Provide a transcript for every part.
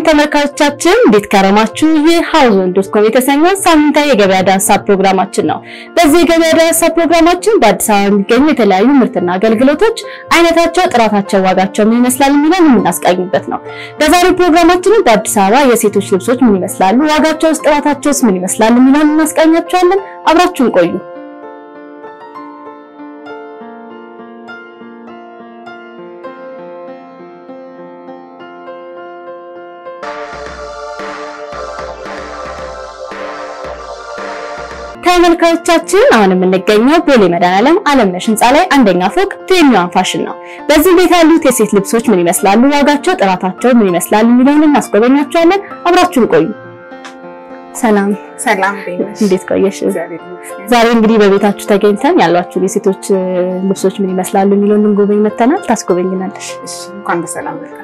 ተመልካቾቻችን እንዴት ከረማችሁ? ይህ ሀውዞን ዶት ኮም የተሰኘው ሳምንታዊ የገበያ ዳሰሳ ፕሮግራማችን ነው። በዚህ የገበያ ዳሰሳ ፕሮግራማችን በአዲስ አበባ የሚገኙ የተለያዩ ምርትና አገልግሎቶች አይነታቸው፣ ጥራታቸው፣ ዋጋቸው ምን ይመስላል የሚለውን የምናስቃኝበት ነው። በዛሬው ፕሮግራማችንን በአዲስ አበባ የሴቶች ልብሶች ምን ይመስላሉ፣ ዋጋቸውስ፣ ጥራታቸውስ ምን ይመስላል የሚለውን እናስቃኛቸዋለን። አብራችሁን ቆዩ። ተመልካቾቻችን አሁን የምንገኘው ቦሌ መድኃኒዓለም አለምነሽ ህንፃ ላይ አንደኛ ፎቅ ቴኒዋን ፋሽን ነው። በዚህ ቤት ያሉት የሴት ልብሶች ምን ይመስላሉ፣ ዋጋቸው፣ ጥራታቸው ምን ይመስላል የሚለውን እናስጎበኛቸዋለን። አብራችሁን ቆዩ። ሰላም ሰላም እንዴት ቆየሽ? ዛሬ እንግዲህ በቤታችሁ ተገኝተን ያሏችሁን የሴቶች ልብሶች ምን ይመስላሉ የሚለውን ልንጎበኝ መተናል። ታስጎበኝናለሽ? እንኳን በሰላም መጣ።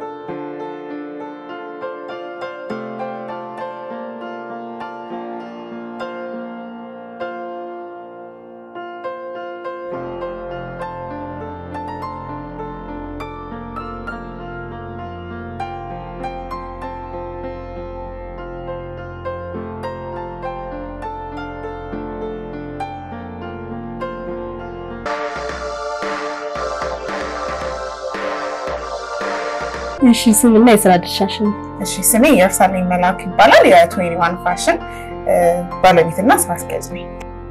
እሺ ስምና የስራ ድርሻሽን? እሺ ስሜ ኢየሩሳሌም መላክ ይባላል። የትዌንቲ ዋን ፋሽን ባለቤትና ስራ አስኪያጅ ነኝ።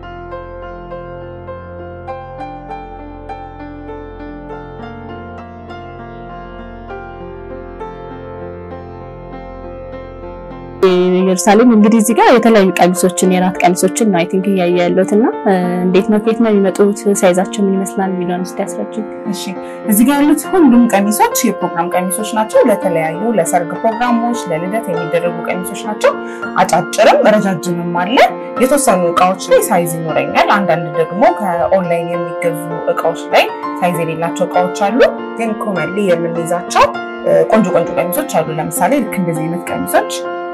ኢየሩሳሌም እንግዲህ እዚህ ጋር የተለያዩ ቀሚሶችን የራት ቀሚሶችን ነው አይ ቲንክ እያየ ያለሁት እና እንዴት ነው ከየት ነው የሚመጡት? ሳይዛቸው ምን ይመስላል የሚለውን እስኪ ያስረጅኝ። እሺ እዚህ ጋር ያሉት ሁሉም ቀሚሶች የፕሮግራም ቀሚሶች ናቸው። ለተለያዩ ለሰርግ ፕሮግራሞች፣ ለልደት የሚደረጉ ቀሚሶች ናቸው። አጫጭርም ረጃጅምም አለ። የተወሰኑ እቃዎች ላይ ሳይዝ ይኖረኛል። አንዳንድ ደግሞ ከኦንላይን የሚገዙ እቃዎች ላይ ሳይዝ የሌላቸው እቃዎች አሉ። ግን ኮመንሊ የምንይዛቸው ቆንጆ ቆንጆ ቀሚሶች አሉ። ለምሳሌ ልክ እንደዚህ አይነት ቀሚሶች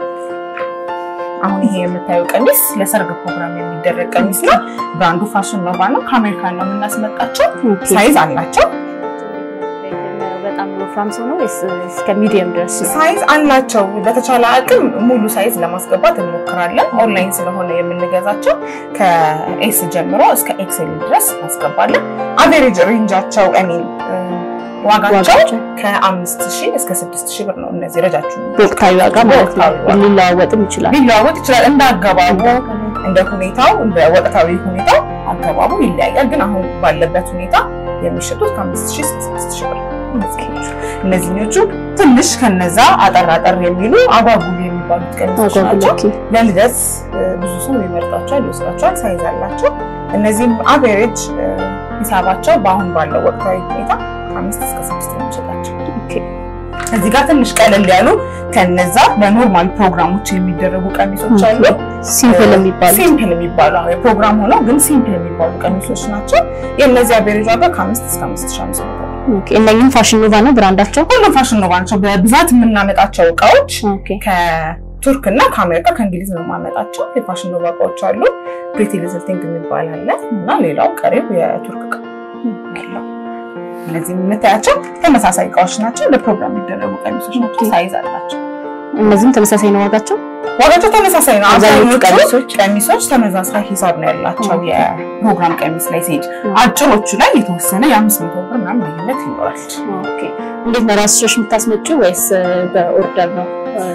አሁን ይሄ የምታየው ቀሚስ ለሰርግ ፕሮግራም የሚደረግ ቀሚስ ነው። ብራንዱ ፋሽን ኖቫ ነው። ከአሜሪካን ነው የምናስመጣቸው። ሳይዝ አላቸው። በጣም ወፍራም ሰው ነው ወይስ እስከ ሚዲየም ድረስ? ሳይዝ አላቸው። በተቻለ አቅም ሙሉ ሳይዝ ለማስገባት እንሞክራለን። ኦንላይን ስለሆነ የምንገዛቸው ከኤስ ጀምሮ እስከ ኤክስኤል ድረስ እናስገባለን። አቬሬጅ ሬንጃቸው ሚን ዋጋቸው ከአምስት ሺህ እስከ ስድስት ሺህ ብር ነው። እነዚህ ረጃችሁ በወቅታዊ ዋጋ ማለት ነው። ሊለዋወጥም ይችላል ሊለዋወጥ ይችላል። እንደ አገባቡ፣ እንደ ሁኔታው፣ እንደ ወቅታዊ ሁኔታው አገባቡ ይለያያል። ግን አሁን ባለበት ሁኔታ የሚሸጡት ከአምስት ሺህ እስከ ስድስት ሺህ ብር እነዚህኞቹ ትንሽ ከነዛ አጠር አጠር የሚሉ አጓጉል የሚባሉት ቀሚሶች ናቸው። ለልደት ብዙ ሰው ይመርጣቸዋል፣ ይወስዳቸዋል። ሳይዝ አላቸው። እነዚህም አቬሬጅ ሂሳባቸው በአሁን ባለው ወቅታዊ ሁኔታ ከአምስት እስከ ስድስት የሚሸጣቸው። እዚህ ጋር ትንሽ ቀለል ያሉ ከነዛ በኖርማል ፕሮግራሞች የሚደረጉ ቀሚሶች አሉ። ሲምፕል የሚባሉ ሲምፕል የሚባሉ የፕሮግራም ሆነው ግን ሲምፕል የሚባሉ ቀሚሶች ናቸው። የእነዚህ አቬሬጅ ዋጋ ከአምስት እስከ አምስት ሺህ አምስት መቶ እነኝም ፋሽን ኖቫ ነው ብራንዳቸው። ሁሉም ፋሽን ኖቫ ናቸው። በብዛት የምናመጣቸው እቃዎች ከቱርክ እና ከአሜሪካ ከእንግሊዝ ነው የማመጣቸው። የፋሽን ኖቫ እቃዎች አሉ። ፕሪቲ ሊትል ቲንግ የሚባል አለ እና ሌላው ቀሪው የቱርክ እቃ ያለው እነዚህ የምታያቸው ተመሳሳይ እቃዎች ናቸው። ለፕሮግራም የሚደረጉ ቀሚሶች ናቸው። ሳይዝ አላቸው። እነዚህም ተመሳሳይ ነው ዋጋቸው። ዋጋቸው ተመሳሳይ ነው። አብዛኞቹ አብዛኞቹ ቀሚሶች ቀሚሶች ተመሳሳይ ሂሳብ ነው ያላቸው። የፕሮግራም ቀሚስ ላይ ሲሄድ አጭሮቹ ላይ የተወሰነ የአምስት መቶ ብር ምናምን ልዩነት ይኖራል። እንዴት ነው ራስሽ የምታስመጪው ወይስ በኦርደር ነው?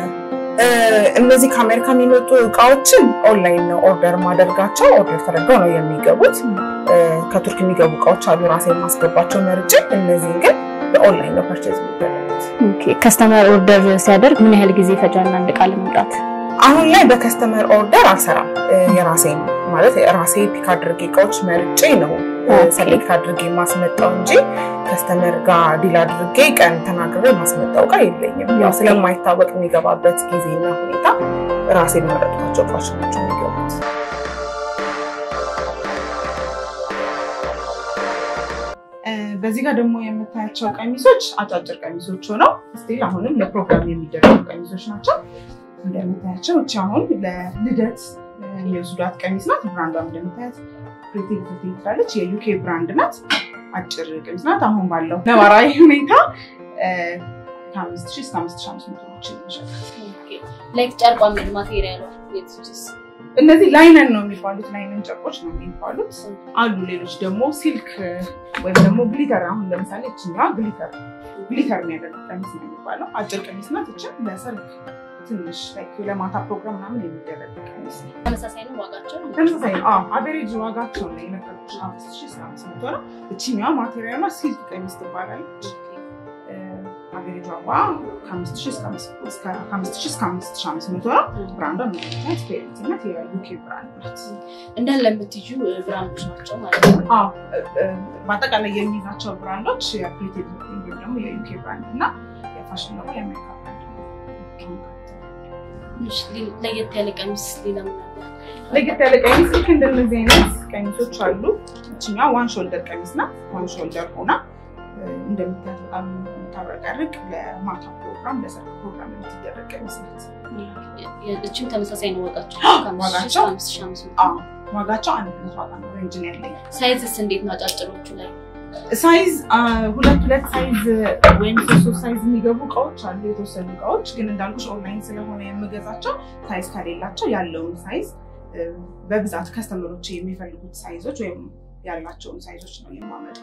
እነዚህ ከአሜሪካ የሚመጡ እቃዎችን ኦንላይን ነው ኦርደር ማደርጋቸው። ኦርደር ተደርገው ነው የሚገቡት። ከቱርክ የሚገቡ እቃዎች አሉ ራሴ የማስገባቸው መርጬ። እነዚህን ግን በኦንላይን ነው ፐርቼዝ የሚደረጉት። ከስተመር ኦርደር ሲያደርግ ምን ያህል ጊዜ ይፈጃል አንድ ዕቃ ለመምጣት? አሁን ላይ በከስተመር ኦርደር አልሰራም። የራሴ ማለት ራሴ ፒክ አድርጌ እቃዎች መርጬ ነው ሰሌክት አድርጌ የማስመጣው እንጂ ከስተመር ጋር ዲል አድርጌ ቀን ተናግሬ የማስመጣው እቃ የለኝም። ያው ስለማይታወቅ የሚገባበት ጊዜና ሁኔታ ራሴ የመረጥኳቸው እቃዎች ናቸው የሚገቡት። በዚህ ጋር ደግሞ የምታያቸው ቀሚሶች አጫጭር ቀሚሶች ሆነው ስቲል አሁንም ለፕሮግራም የሚደረጉ ቀሚሶች ናቸው። እንደምታያቸው እቺ አሁን ለልደት የሱዳት ቀሚስ ናት። ብራንዷም እንደምታያት ፕሪቲ ፕሪቲ ትላለች። የዩኬ ብራንድ ናት። አጭር ቀሚስ ናት። አሁን ባለው ነባራዊ ሁኔታ ከአምስት ሺህ እስከ አምስት ሺህ አምስት መቶዎችን ይሸጣል። ላይክ ጨርቋ የሚል ማቴሪያል ቤቶችስ እነዚህ ላይነን ነው የሚባሉት፣ ላይነን ጨርቆች ነው የሚባሉት። አሉ ሌሎች ደግሞ ሲልክ ወይም ደግሞ ግሊተር። አሁን ለምሳሌ እችኛዋ ግሊተር ግሊተር የሚያደርግ ቀሚስ ነው የሚባለው። አጭር ቀሚስ ናት። እችን ለሰርግ ትንሽ ለማታ ፕሮግራም ምናምን የሚደረግ ቀሚስ ነው። ተመሳሳይ ነው ዋጋቸው? ተመሳሳይ ነው። አቬሬጅ ዋጋቸው ነው የነገርኩሽ አምስት ሺህ እስከ አምስት መቶ ነው። እችኛዋ ማቴሪያሏ ሲልክ ቀሚስ ትባላለች። አቬሬጅ ዋጋ ከአምስት ሺህ እስከ አምስት ሺህ አምስት መቶ ነው። ብራንዷ ምክንያት ፌሪቲ ናት። የዩኬ ብራንድ ናት። እንዳለ የምትይዙ ብራንዶች ናቸው ማለት ነው? አዎ በአጠቃላይ የሚይዛቸው ብራንዶች የፕሪቴድ ወይም ደግሞ የዩኬ ብራንድ እና የፋሽን ደግሞ የአሜሪካ ብራንድ ነው። ለየት ያለ ቀሚስ ሌላ ምን አለ? ለየት ያለ ቀሚስ ልክ እንደነዚህ አይነት ቀሚሶች አሉ። እችኛ ዋን ሾልደር ቀሚስ ናት። ዋን ሾልደር ሆና እንደምታያት በጣም የምታብረቀርቅ ለማታ ፕሮግራም ለሰርግ ፕሮግራም የምትደረግ ቀሚስ ናት። እችም ተመሳሳይ ነው ዋጋቸው? ዋጋቸው አምስት ሺህ አምስት መቶ አዎ፣ ዋጋቸው አንድ አይነት ዋጋ ነው። ሬንጅን ያለኝ ሳይዝስ እንዴት ነው? አጫጭሮቹ ላይ ሳይዝ ሁለት ሁለት ሳይዝ ወይም ሶስት ሶስት ሳይዝ የሚገቡ እቃዎች አሉ። የተወሰኑ እቃዎች ግን እንዳልኩሽ ኦንላይን ስለሆነ የምገዛቸው ሳይዝ ከሌላቸው ያለውን ሳይዝ በብዛት ከስተመሮች የሚፈልጉት ሳይዞች ወይም ያላቸውን ሳይዞች ነው የማመጣው።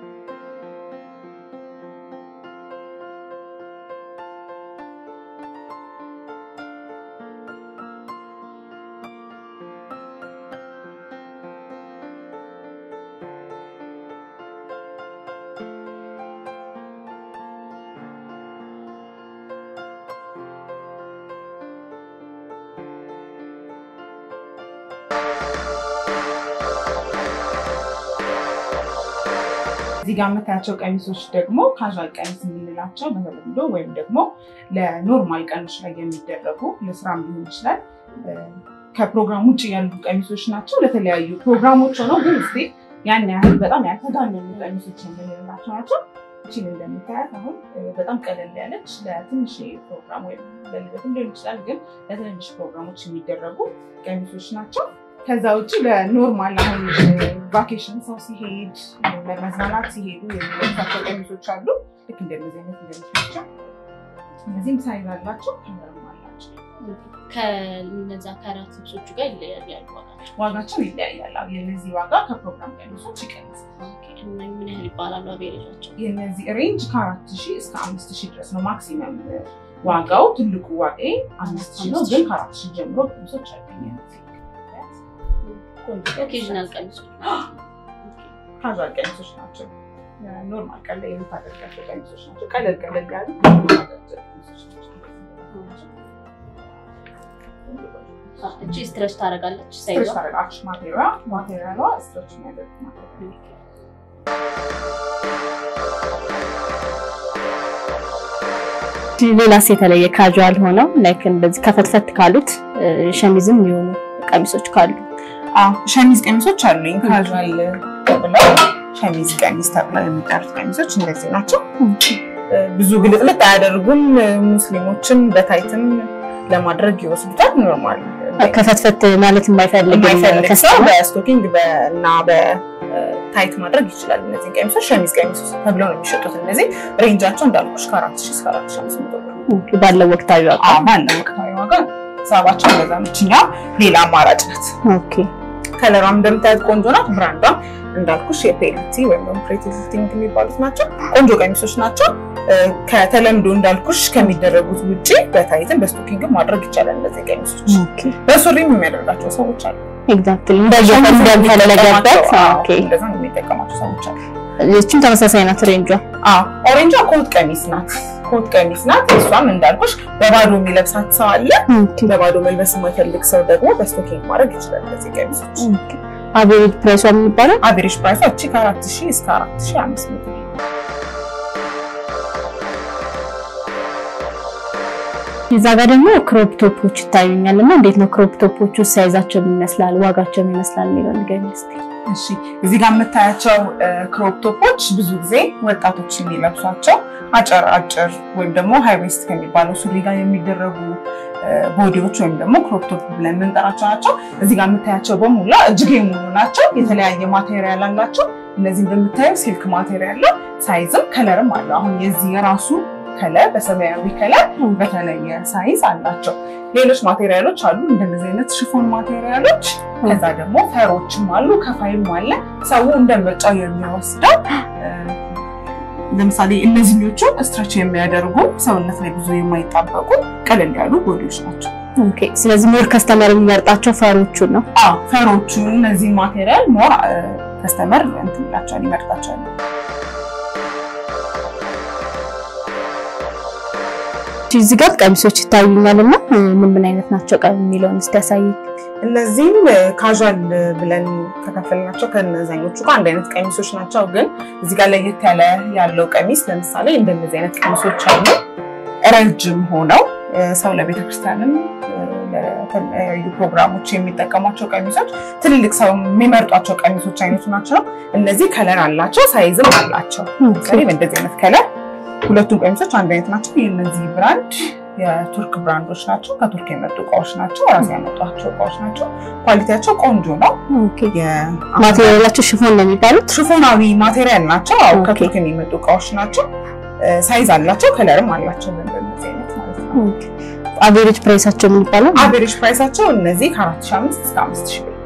እዚህ ጋር የምታያቸው ቀሚሶች ደግሞ ካዥዋል ቀሚስ የምንላቸው በተለምዶ ወይም ደግሞ ለኖርማል ቀኖች ላይ የሚደረጉ ለስራም ሊሆን ይችላል ከፕሮግራም ውጭ ያሉ ቀሚሶች ናቸው። ለተለያዩ ፕሮግራሞች ሆነው ግን ስ ያን ያህል በጣም ያልተጋነኑ ቀሚሶች የምንላቸው ናቸው። እችን እንደምታያት አሁን በጣም ቀለል ያለች ለትንሽ ፕሮግራም ወይም ለልደትም ሊሆን ይችላል፣ ግን ለትንንሽ ፕሮግራሞች የሚደረጉ ቀሚሶች ናቸው። ከዛ ውጭ ለኖርማል አሁን ቫኬሽን ሰው ሲሄድ ለመዝናናት ሲሄዱ የሚለብሳቸው ቀሚሶች አሉ። ልክ እንደነዚህ አይነት እንደምታቸው እነዚህም ሳይዝ አላቸው፣ ከለርም አላቸው። ከነዛ ከአራት ልብሶቹ ጋር ይለያያሉ ዋጋቸው? ዋጋቸው ይለያያል። አዎ፣ የነዚህ ዋጋ ከፕሮግራም ቀሚሶች ይቀንሳል። ምን ያህል ይባላሉ አቬሬጃቸው? የነዚህ ሬንጅ ከአራት ሺህ እስከ አምስት ሺህ ድረስ ነው ማክሲመም ዋጋው። ትልቁ ዋጋ አምስት ሺህ ነው፣ ግን ከአራት ሺህ ጀምሮ ቀሚሶች አይገኛል። ኦኬዥናል ቀሚሶች ካዛል ቀሚሶች ናቸው። ኖርማል ቀን ላይ የምታደርጋቸው ቀሚሶች ናቸው። ቀለል ቀለል ያሉ እቺ ስትረች ታደርጋለች። ስትሬች ታደርጋለች። ማቴሪያ ማቴሪያሏ ስትሬች የሚያደርግ ማቴሪያል ሌላስ የተለየ ካዥዋል ሆነው ላይክ እንደዚህ ከፈትፈት ካሉት ሸሚዝም የሆኑ ቀሚሶች ካሉ ሸሚዝ ቀሚሶች አሉኝ። ካዥዋል ተብለው ሸሚዝ ቀሚስ ተብለው የሚጠሩት ቀሚሶች እንደዚህ ናቸው። ብዙ ግልጥልጥ አያደርጉም። ሙስሊሞችም በታይትም ለማድረግ ይወስዱታል። ኖርማል ከፈትፈት ማለት የማይፈልግ የማይፈልግ ሰው በስቶኪንግ እና በታይት ማድረግ ይችላል። እነዚህ ቀሚሶች ሸሚዝ ቀሚሶች ተብለው ነው የሚሸጡት። እነዚህ ሬንጃቸው እንዳልኩሽ ከአራት ሺህ እስከ አራት ሺህ አምስት መቶ ብር ባለው ወቅታዊ ዋጋ ባለው ወቅታዊ ዋጋ ሂሳባቸው እንደዛ ነው። ይችኛ ሌላ አማራጭ ናት። ኦኬ ከለሯም እንደምታያት ቆንጆ ናት። ብራንዷም እንዳልኩሽ የፔልቲ ወይም ደግሞ ፕሬቲ ሊፍቲንግ የሚባሉት ናቸው። ቆንጆ ቀሚሶች ናቸው። ከተለምዶ እንዳልኩሽ ከሚደረጉት ውጭ በታይትን በስቶኪንግ ማድረግ ይቻላል። እነዚህ ቀሚሶች በሱሪም የሚያደርጋቸው ሰዎች አሉ። ኤግዛክትሊ እንደዚህ እንደፈለገበት ኦኬ እንደዛ ነው የሚጠቀማቸው ሰዎች አሉ። እቺም ተመሳሳይ ናት ሬንጇ። ኦሬንጇ ኮት ቀሚስ ናት። ኮት ቀሚስ ናት። እሷም እንዳልኩሽ በባዶ የሚለብሳት ሰው አለ። በባዶ መልበስ የማይፈልግ ሰው ደግሞ በስቶኪንግ ማድረግ ይችላል። እነዚህ ቀሚሶች አቬሬጅ ፕራይሷ ምን ይባላል? አቬሬጅ ፕራይሷ እቺ ከአራት ሺህ እስከ አራት ሺህ አምስት መቶ እዛ ጋር ደግሞ ክሮፕ ቶፖች ይታዩኛል እና እንዴት ነው ክሮፕ ቶፖቹ ሳይዛቸው ምን ይመስላል፣ ዋጋቸው ምን ይመስላል የሚለው ንገሪኝ እስኪ። እሺ እዚህ ጋር የምታያቸው ክሮፕ ቶፖች ብዙ ጊዜ ወጣቶች የሚለብሷቸው አጭር አጭር ወይም ደግሞ ሃይ ዌስት ከሚባለው ሱሪ ጋር የሚደረጉ ቦዲዎች ወይም ደግሞ ክሮፕ ቶፕ ብለን የምንጠራቸው ናቸው። እዚህ ጋር የምታያቸው በሙላ እጅጌ ሙሉ ናቸው። የተለያየ ማቴሪያል አላቸው። እነዚህ እንደምታየው ሲልክ ማቴሪያል ነው። ሳይዝም ከለርም አለው። አሁን የዚህ የራሱ ከለር በሰማያዊ ከለር በተለየ ሳይዝ አላቸው። ሌሎች ማቴሪያሎች አሉ እንደነዚህ አይነት ሽፎን ማቴሪያሎች። ከዛ ደግሞ ፈሮችም አሉ፣ ከፋይም አለ። ሰው እንደ ምርጫው የሚወስደው ለምሳሌ እነዚህኞቹ ስትረች የሚያደርጉ ሰውነት ላይ ብዙ የማይጣበቁ ቀለል ያሉ ቦዲዎች ናቸው። ኦኬ። ስለዚህ ሞር ከስተመር የሚመርጣቸው ፈሮቹን ነው። አዎ ፈሮቹ እነዚህ ማቴሪያል ሞር ከስተመር እንትን ይላቸዋል ይመርጣቸዋል። እዚህ ጋር ቀሚሶች ይታዩኛል እና ምን ምን አይነት ናቸው ቀሚ የሚለውን እስኪ ያሳይ። እነዚህም ካዥዋል ብለን ከከፈልናቸው ከነዛኞቹ ጋር አንድ አይነት ቀሚሶች ናቸው። ግን እዚህ ጋር ለየት ያለ ያለው ቀሚስ ለምሳሌ እንደነዚህ አይነት ቀሚሶች አሉ። ረጅም ሆነው ሰው ለቤተክርስቲያንም ለተለያዩ ፕሮግራሞች የሚጠቀሟቸው ቀሚሶች ትልልቅ ሰው የሚመርጧቸው ቀሚሶች አይነቱ ናቸው። እነዚህ ከለር አላቸው፣ ሳይዝም አላቸው። ለምሳሌ በእንደዚህ አይነት ከለር ሁለቱም ቀሚሶች አንድ አይነት ናቸው። የእነዚህ ብራንድ የቱርክ ብራንዶች ናቸው። ከቱርክ የመጡ እቃዎች ናቸው። ራሱ ያመጧቸው እቃዎች ናቸው። ኳሊቲያቸው ቆንጆ ነው። ማቴሪያላቸው ሽፎን ነው የሚባሉት። ሽፎናዊ ማቴሪያል ናቸው። አዎ ከቱርክ የሚመጡ እቃዎች ናቸው። ሳይዝ አላቸው፣ ከለርም አላቸው። በእንደዚህ አይነት ማለት ነው። አቬሬጅ ፕራይሳቸው ምን ይባላል? አቬሬጅ ፕራይሳቸው እነዚህ ከአራት ሺህ አምስት እስከ አምስት ሺህ ብር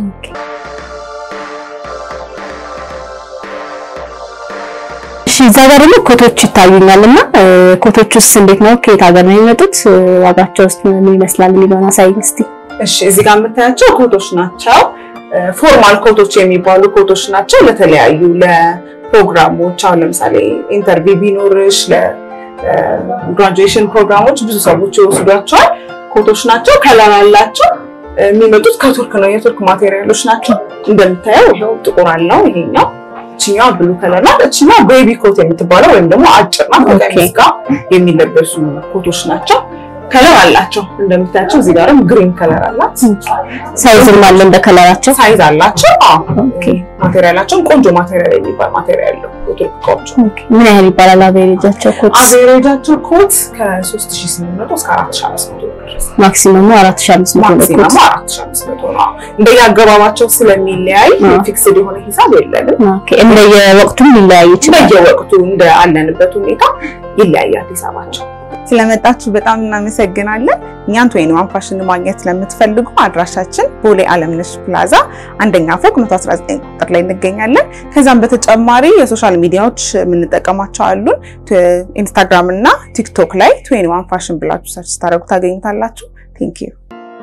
እሺ እዛ ጋር ደግሞ ኮቶች ይታዩኛል እና ኮቶቹስ እንዴት ነው? ከየት ሀገር ነው የሚመጡት? ዋጋቸው ውስጥ ምን ይመስላል የሚለውን አሳይኝ እስኪ። እሺ እዚህ ጋር የምታያቸው ኮቶች ናቸው። ፎርማል ኮቶች የሚባሉ ኮቶች ናቸው። ለተለያዩ ለፕሮግራሞች አሁን ለምሳሌ ኢንተርቪው ቢኖርሽ ለግራጁዌሽን ፕሮግራሞች ብዙ ሰዎች ይወስዷቸዋል። ኮቶች ናቸው። ከለር አላቸው። የሚመጡት ከቱርክ ነው። የቱርክ ማቴሪያሎች ናቸው። እንደምታየው ይኸው ጥቁር አለው ይሄኛው እችኛዋ ብሉ ከለር ናት። እችኛዋ ቤቢ ኮት የምትባለው ወይም ደግሞ አጭር ናት። ከቀሚስ ጋር የሚለበሱ ኮቶች ናቸው። ከለር አላቸው እንደምታያቸው። እዚህ ጋርም ግሪን ከለር አላት። ሳይዝም አለ እንደ ከለራቸው ሳይዝ አላቸው። ማቴሪያላቸውን ቆንጆ ማቴሪያል የሚባል ማቴሪያል ነው። የቱርክ እቃዎች ምን ያህል ይባላል አቬሬጃቸው? ኮት አቬሬጃቸው ኮት ከ3800 እስከ 4500 ድረስ ማክሲመሙ 4500 ነው። ማክሲመሙ 4500 ነው። እንደየአገባባቸው ስለሚለያይ ፊክስድ የሆነ ሂሳብ የለንም። ኦኬ እንደየወቅቱም ሊለያይ ይችላል። በየወቅቱ እንደ አለንበት ሁኔታ ይለያያል ሂሳባቸው። ስለመጣችሁ በጣም እናመሰግናለን። እኛን ትዌኒ ዋን ፋሽን ማግኘት ስለምትፈልጉ አድራሻችን ቦሌ አለምነሽ ፕላዛ አንደኛ ፎቅ 119 ቁጥር ላይ እንገኛለን። ከዛም በተጨማሪ የሶሻል ሚዲያዎች የምንጠቀማቸው አሉን። ኢንስታግራም እና ቲክቶክ ላይ ትዌኒ ዋን ፋሽን ብላችሁ ሰርች ስታደርጉ ታገኙታላችሁ። ቴንክ ዩ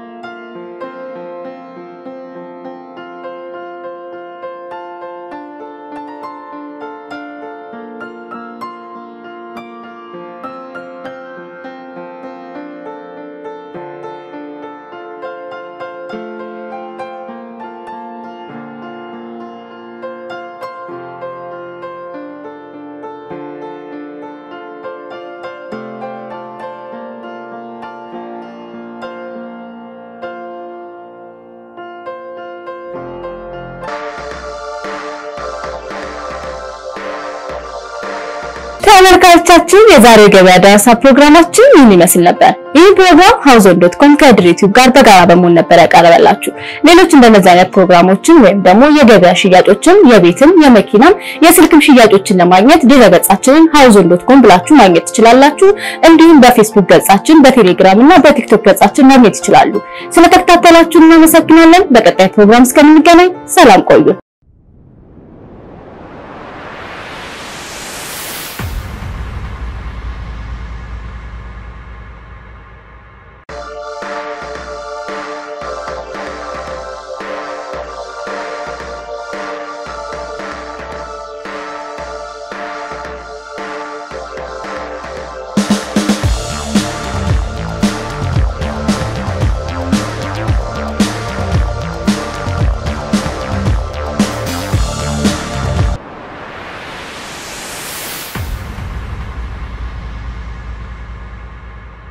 ተመልካቾቻችን የዛሬው የገበያ ዳሰሳ ፕሮግራማችን ይህን ይመስል ነበር። ይህ ፕሮግራም ሃውዞን ዶት ኮም ከድሬቲዩብ ጋር በጋራ በመሆን ነበር ያቀረበላችሁ። ሌሎች እንደነዚህ አይነት ፕሮግራሞችን ወይም ደግሞ የገበያ ሽያጮችን፣ የቤትም፣ የመኪናም፣ የስልክም ሽያጮችን ለማግኘት ድረገጻችንን ሃውዞን ዶት ኮም ብላችሁ ማግኘት ትችላላችሁ። እንዲሁም በፌስቡክ ገጻችን፣ በቴሌግራም እና በቲክቶክ ገጻችን ማግኘት ይችላሉ። ስለተከታተላችሁ እናመሰግናለን። በቀጣይ ፕሮግራም እስከምንገናኝ ሰላም ቆዩ።